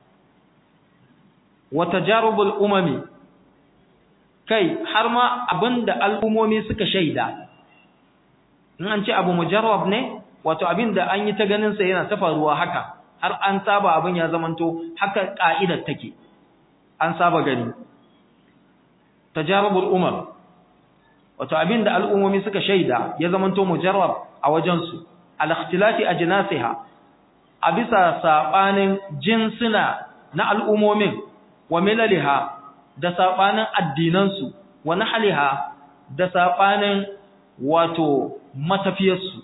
wa tajarubul umami kai har ma abinda al'umomi suka shaida in an ce abu mujarrab ne wato abinda an yi ta ganin sa yana ta faruwa haka har an saba abin ya zamanto haka ka'idar take an saba gani tajarubul umam wato abinda al'umomi suka shaida ya zamanto mujarrab a wajen su al ikhtilati ajnasiha a bisa sabanin jinsuna na al'umomin wa milaliha da sabanin addinansu wa nahliha da sabanin wato matafiyarsu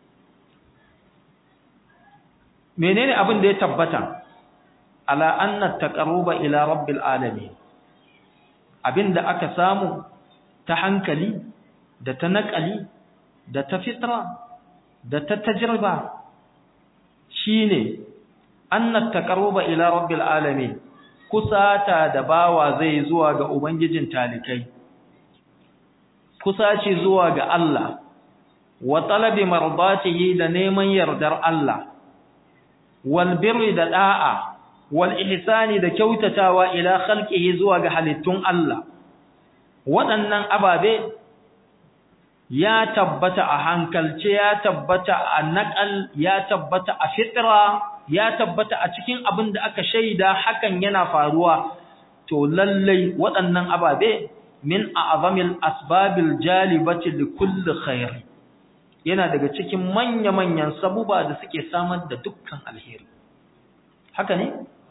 menene abin da ya tabbata ala anna taqarruba ila rabbil alamin abinda aka samu ta hankali da ta naƙali da ta fitra da ta tajriba shine anna taqarruba ila rabbil alamin kusata da bawa zai zuwa ga ubangijin talikai kusaci zuwa ga Allah wa talabi mardatihi da neman yardar Allah wal birri da da'a wal ihsani da kyautatawa ila khalqihi zuwa ga halittun Allah waɗannan ababe ya tabbata a hankalce ya tabbata a naqal ya tabbata a fitra ya tabbata a cikin abin da aka shaida hakan yana faruwa to lallai waɗannan ababe min a'zamil asbabil jalibati likulli khair yana daga cikin manya-manyan sabuba da suke samar da dukkan alheri haka ne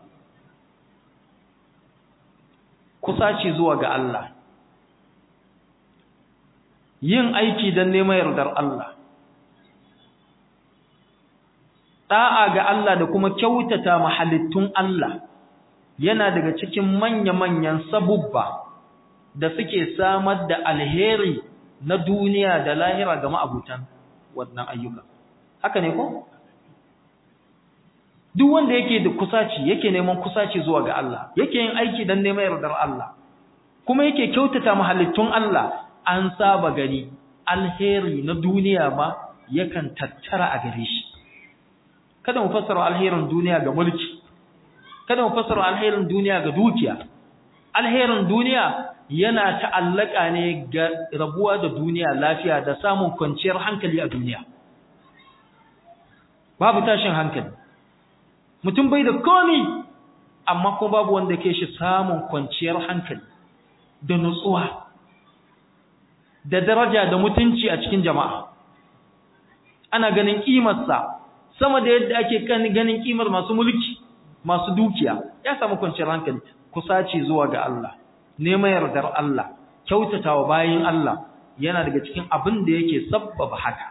kusaci zuwa ga Allah yin aiki don neman yardar Allah da'a ga Allah da kuma kyautata mahalittun Allah yana daga cikin manya-manyan sabubba da suke samar da alheri na duniya da lahira ga ma'abutan wannan ayyuka haka ne ko duk wanda yake da kusaci yake neman kusaci zuwa ga Allah yake yin aiki dan neman yardar Allah kuma yake kyautata mahalittun Allah an saba gani alheri na duniya ma yakan tattara a gare shi kada mu fassara alherin duniya ga mulki kada mu fassara alherin duniya ga dukiya alherin duniya yana ta'allaka ne ga rabuwa da duniya lafiya da samun kwanciyar hankali a duniya babu tashin hankali mutum bai da komi amma kuma babu wanda ke shi samun kwanciyar hankali da nutsuwa da daraja da mutunci a cikin jama'a ana ganin kimarsa sama da yadda ake ganin kimar masu mulki masu dukiya ya samu kwanciyar hankali kusaci zuwa ga Allah neman yardar Allah kyautatawa bayin Allah yana daga cikin abin da yake sabbaba haka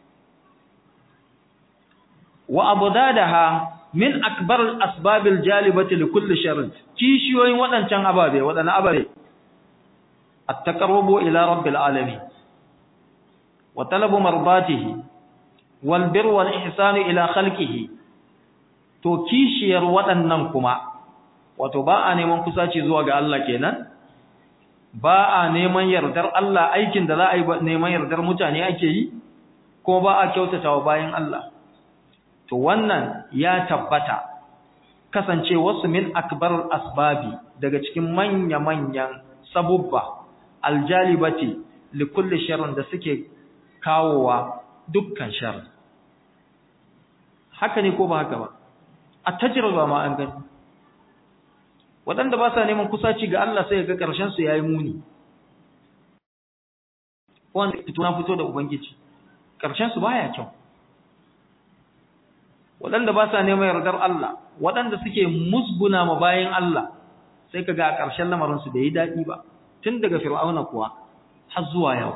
wa abdadaha min akbar al-asbab al-jalibati li kulli sharr kishiyoyin wadancan ababe wadannan ababe at-taqarrubu ila rabbil alamin wa talabu mardatihi wal birr wal ihsan ila khalqihi to kishiyar wadannan kuma wato ba a neman kusaci zuwa ga Allah kenan ba a neman yardar Allah aikin da za a yi neman yardar mutane ake yi kuma ba a kyautatawa bayan Allah to wannan ya tabbata kasance wasu min akbar asbabi daga cikin manya-manyan sabubba aljalibati likulli sharrin da suke kawowa dukkan sharri haka ne ko ba haka ba a tajriba ma an gani waɗanda ba sa neman kusaci ga Allah sai ga ƙarshen su yayi muni wanda fito na fito da ubangiji ƙarshen su baya kyau waɗanda ba sa neman yardar Allah waɗanda suke musguna ma bayan Allah sai kaga a ƙarshen lamarin su da yi daɗi ba tun daga fir'auna kuwa har zuwa yau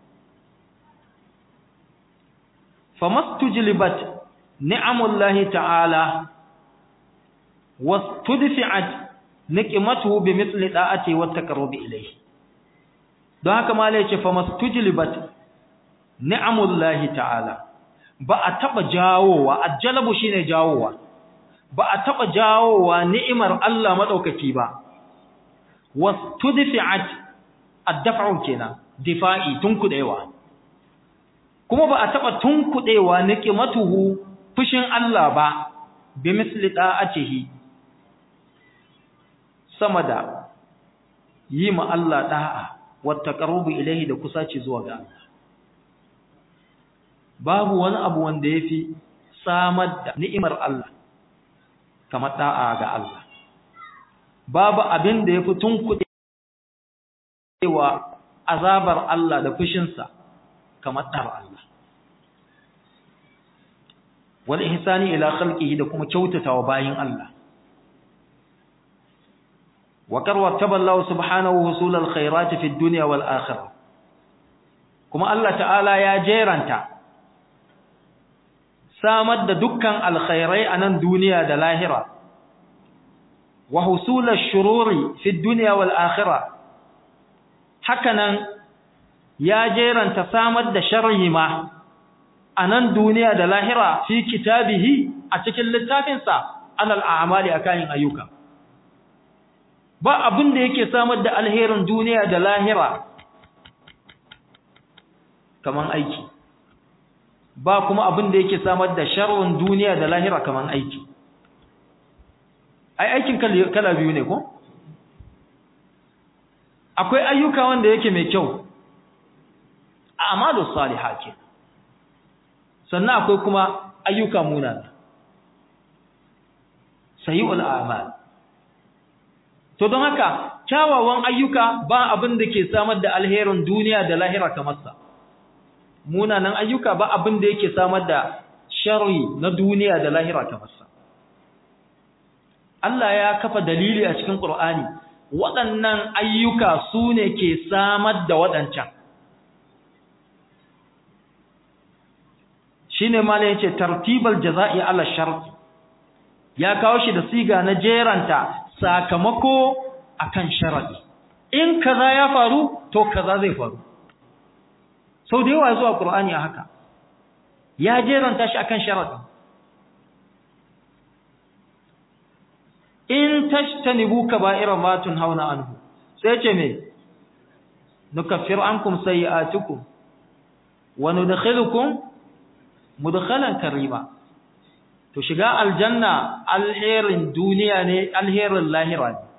famastujlibat ni'amullahi ta'ala wastudfi'at niqmatuhu bimithli da'ati wa taqarrubi ilayhi don haka malai yace famastujlibat ni'amullahi ta'ala ba a taba jawowa ajalabu shine jawowa ba a taba jawowa ni'imar Allah madaukaki ba wastudfi'at ad-daf'u kenan difa'i tunkudewa kuma ba a taba tunkudewa niqmatuhu fushin Allah ba bi misli da'atihi sama da yi ma Allah da'a wa taqarrubu ilayhi da kusaci zuwa ga Allah babu wani abu wanda yafi samar da ni'imar Allah kamar da'a ga Allah babu abin da yafi tunkudewa azabar Allah da fushinsa kamar da'ar Allah wal ihsani ila khalqihi da kuma kyautatawa bayin Allah wa karwa taballahu subhanahu husul alkhairat fi dunya wal akhirah kuma Allah ta'ala ya jeranta samar da dukkan alkhairai a nan duniya da lahira wa husul ash-shururi fi dunya wal akhirah hakanan ya jeranta samar da sharri ma a nan duniya da lahira fi kitabihi a cikin littafinsa alal a'mali akan ayyuka ba abin da yake samar da alherin duniya da lahira kaman aiki ba kuma abin da yake samar da sharrin duniya da lahira kaman aiki ai aikin kala biyu ne ko akwai ayyuka wanda yake mai kyau a'malu salihah kenan sannan akwai kuma ayyuka munana sayi'ul a'mal to don haka kyawawan ayyuka ba abin da ke samar da alherin duniya da lahira kamar sa munanan ayyuka ba abin da yake samar da sharri na duniya da lahira kamar sa Allah ya kafa dalili a cikin Qur'ani waɗannan ayyuka su ne ke samar da waɗancan shine malai yace tartibal jazaa'i ala shart ya kawo shi da siga na jeranta sakamako akan sharadi in kaza ya faru to kaza zai faru sau da yawa zuwa qur'ani a haka ya jeranta shi akan sharadi in tashtanibu kaba'ira ma tunhauna anhu sai ce me nukaffir ankum sayi'atukum wa nudkhilukum mudkhalan karima to shiga aljanna alherin duniya ne alherin lahira ne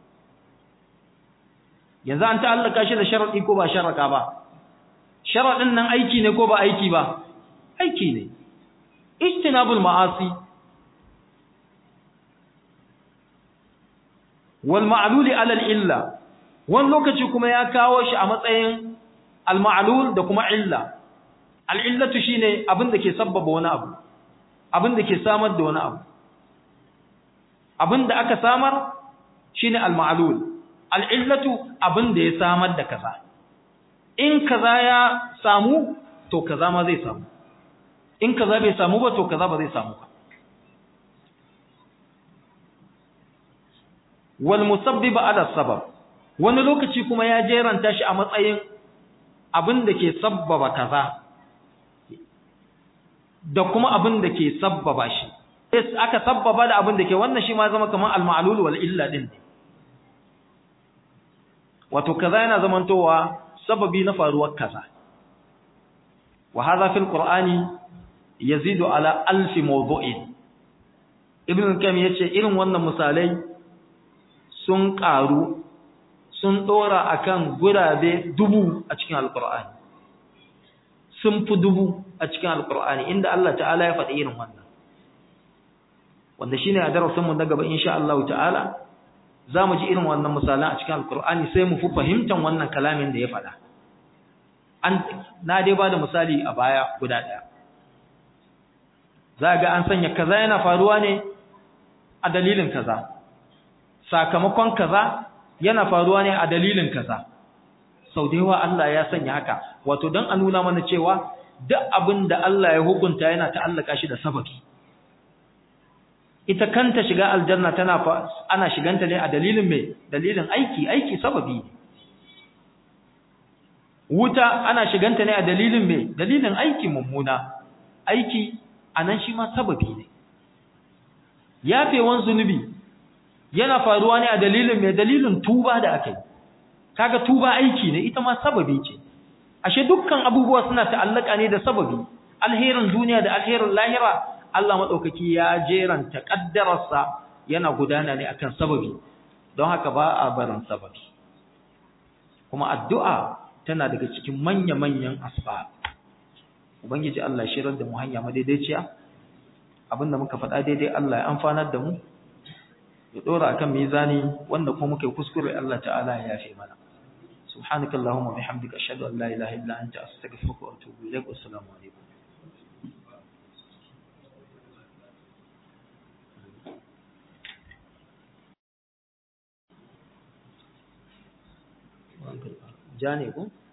yanzu an ta'allaka shi da sharadi ko ba sharaka ba sharadin nan aiki ne ko ba aiki ba aiki ne ijtinabul ma'asi wal ma'luli ala al illa wani lokaci kuma ya kawo shi a matsayin al ma'lul da kuma illa al illatu shine abin da ke sabbaba wani abu abin da ke samar da wani abu abin da aka samar shine al ma'lul al illatu abin da ya samar da kaza in kaza ya samu to kaza ma zai samu in kaza bai samu ba to kaza ba zai samu ba wal musabbib ala sabab wani lokaci kuma ya jeranta shi a matsayin abin da ke sabbaba kaza da kuma abin da ke sabbaba shi aka sabbaba da abin da ke wannan shi ma zama kamar al-ma'lul wal illa din wato kaza yana zamantowa sababi na faruwar kaza wa hadha fil qur'ani yazidu ala alf mawdu'in ibn kam yace irin wannan misalai sun karu sun dora akan gurabe dubu a cikin alqur'ani sun fi dubu a cikin alqur'ani inda Allah ta'ala ya faɗi irin wannan wanda shine a darasin mu na gaba insha Allah ta'ala zamu ji irin wannan misalan a cikin alqur'ani sai mu fi fahimtar wannan kalamin da ya faɗa an na dai ba da misali a baya guda ɗaya za ga an sanya kaza yana faruwa ne a dalilin kaza sakamakon kaza yana faruwa ne a dalilin kaza sau da yawa Allah ya sanya haka wato don a nuna mana cewa duk abin da Allah ya hukunta yana ta'allaka shi da sababi ita kanta shiga aljanna tana ana shiganta ne a dalilin mai dalilin aiki aiki sababi ne wuta ana shiganta ne a dalilin mai dalilin aiki mummuna aiki anan shi ma sababi ne yafewan zunubi yana faruwa ne a dalilin mai dalilin tuba da aka yi kaga tuba aiki ne ita ma sababi ce ashe dukkan abubuwa suna ta'allaka ne da sababi alherin duniya da alherin lahira Allah madaukaki ya jeranta kaddararsa yana gudana ne akan sababi don haka ba a barin sababi kuma addu'a tana daga cikin manya-manyan asbab ubangiji Allah shirar da mu hanya madaidaiciya abinda muka faɗa daidai Allah ya amfanar da mu ya dora akan mizani wanda kuma muke kuskure Allah ta'ala ya yafe mana subhanakallahumma bihamdika ashhadu an la ilaha illa anta astaghfiruka wa atubu ilaik assalamu alaikum ja ne ko